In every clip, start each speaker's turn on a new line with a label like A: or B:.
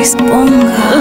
A: Chris Bonga.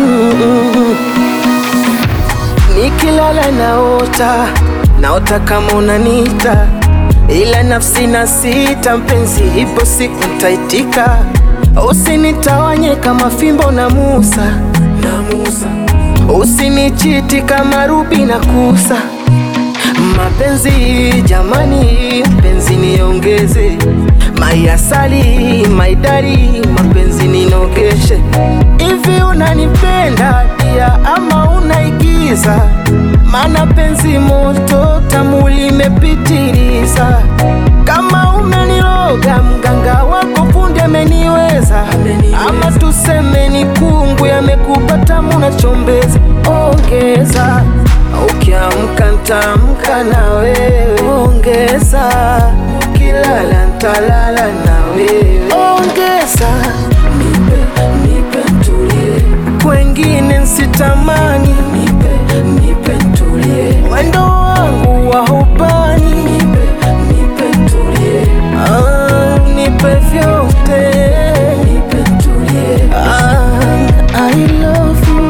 B: Nikilala naota, naota kama unanita, ila nafsi na sita, mpenzi, ipo siku ntaitika. Usinitawanye kama fimbo na Musa, na Musa. Usinichiti kama Rubi na Kusa. Mapenzi jamani, mpenzi niongeze, maiasali maidari, mapenzi ninogeshe. Hivi unanipenda pia ama unaigiza? Mana penzi moto tamu limepitiliza. Kama umeniloga mganga wako fundi ameniweza, ama tuseme ni kungu yamekupata munachombeza. Ongeza ukiamka ntamka na wewe, ongeza ukilala ntalala na wewe, ongeza nipe nipe ntulie, kwengine nsitamani, nipe nipe ntulie, mwendo wangu wa hubani, nipe nipe ntulie, ah, nipe vyote, nipe ntulie, ah, I love you.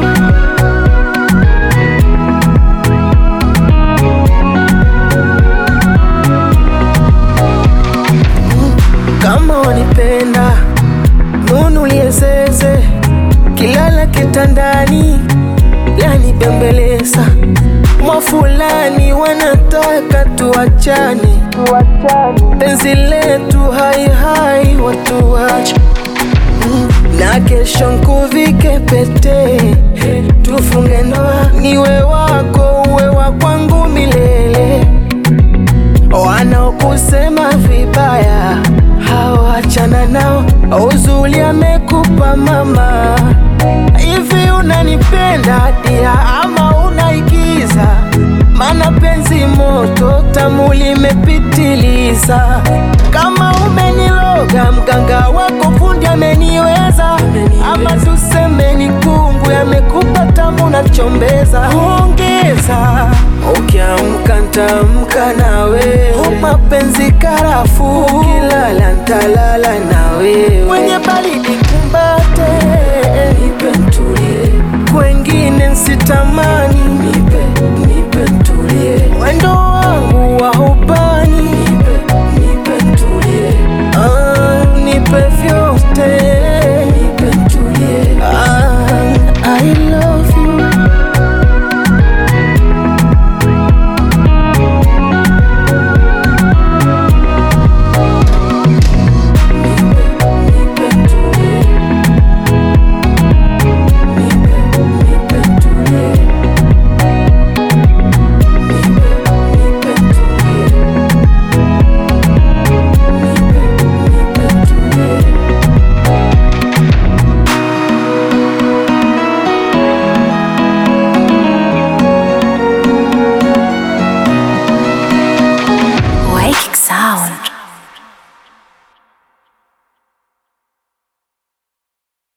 B: kama wanipenda nunulie zeze kilala kitandani lanibembeleza mwa fulani wanataka tuachane penzi letu haihai watuache Mm, na kesho nkuvike pete tufunge ndoa niwe wako uwe wa kwangu milele wanaokusema vibaya hawachana nao, uzuri amekupa mama. Hivi unanipenda dia ama unaigiza? Mana penzi moto tamu limepitiliza. Kama umeniloga mganga wako fundi ameniweza, ama tuseme ni kungu yamekupa tamu na chombeza. Ongeza ukiamka ntamka na wewe, mapenzi karafu, ukilala ntalala